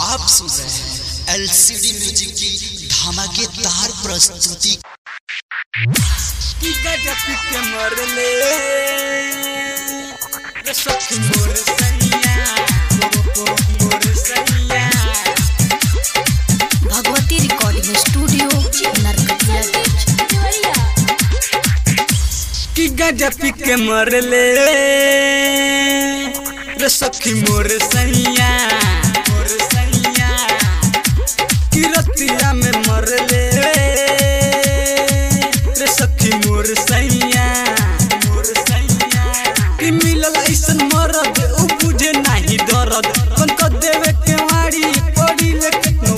आप सुन रहे हैं एलसीडी म्यूजिक की धमाकेदार प्रस्तुति की गजब के मरले रे सखी मोर सैया मोर सैया भगवती रिकॉर्डिंग स्टूडियो नरकटियागंज की गजब के मरले रे सखी मोर सैया मोर सैया की रतिया में मरले रे सखी मोर सैया मोर सैया की मिलल ऐसन मरद उ बुझे नाही दर्द कन क देवे के वाड़ी पड़ी ले केतनो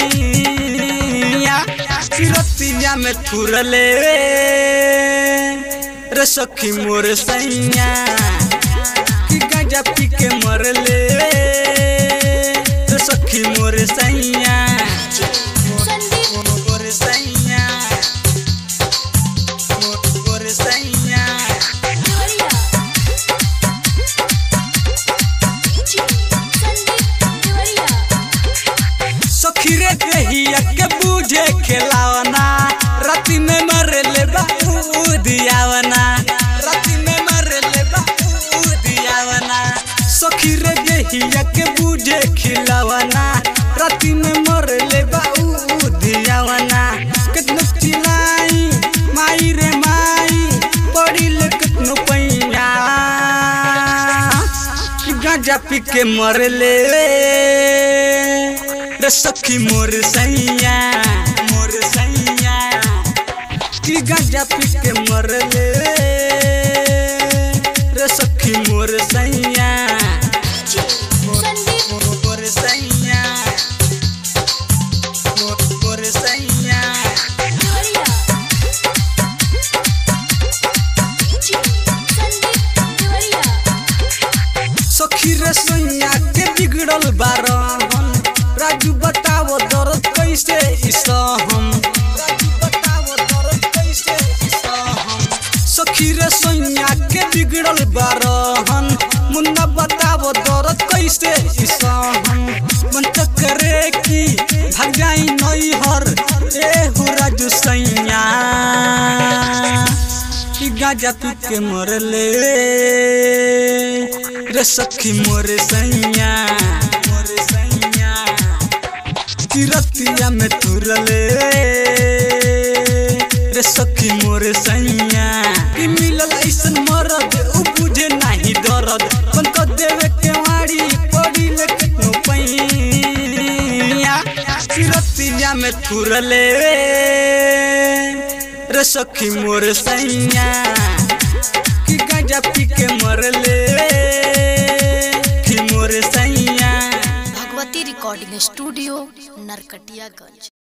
पैया की रतिया में थुरले रे सखी मोर सैया की गांजा पी के मरले रे सखी मोर सैया मोर सैया मोर सैया सखी रे देहिया के बूझे खेलावना राति में मरले बाबू दियावना राति में मरले बाबू दियावना सखी रे देहिया के बूझे खिलावना राति में मरले बाबू दियावना कितनो चिल्लाई माई रे माई पड़ी ले कितनो पैया कि गांजा पी के मरले रे सखी मोर सैया मोर सैया कि गांजा पी के मरले रे सखी मोर सैया मोर सैया मोर सैया सखी रे सैया के बिगड़ल बारहन राजू बताओ दर्द कैसे इसहम राजू बताओ दर्द कैसे इसहम सखी रे सैया के बिगड़ल बारहन मुन्ना बताओ दर्द कैसे इसहम मन त करे कि भाग जाई नई हर ए हो राजू सैया कि गाजा पी के मरले रे सखी मोर सैया मोर सैया कि रतिया में तुरले रे सखी मोर सैया कि मिलल ऐसन मरद उ बुझे नाही दर्द कन क देवे के वाड़ी पड़ी ले केतनो पैया कि रतिया में तुरले रे सखी मोर सैया कि गांजा पी के मरले कि मोर सैया भगवती रिकॉर्डिंग स्टूडियो नरकटियागंज